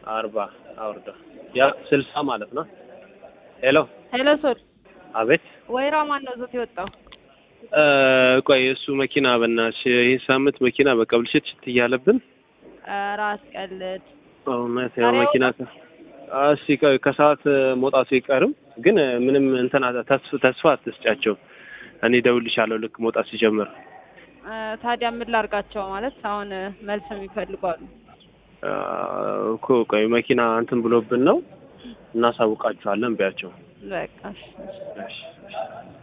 አርባ አውርዳ ያ ስልሳ ማለት ነው። ሄሎ ሄሎ ሶል አቤት ወይራ ማን ነው ዞት የወጣው? እ ቆይ እሱ መኪና በእናትሽ ይህ ሳምንት መኪና በቃ ብልሽት ሽት እያለብን ኧረ አስቀልድ። እውነት ያው ዛሬ መኪና ከ- እሺ ቆይ ከሰዓት መውጣቱ አይቀርም ግን ምንም እንትን አት- ተስፋ ተስፋ አትስጫቸው። እኔ እደውልልሻለሁ ልክ መውጣት ሲጀምር። እ ታዲያ ምን ላርጋቸው ማለት አሁን መልስ የሚፈልጉ አሉ። አ፣ እኮ ቆይ መኪና እንትን ብሎብን ነው እናሳውቃችኋለን ቢያቸው። በቃ እሺ። እሺ እሺ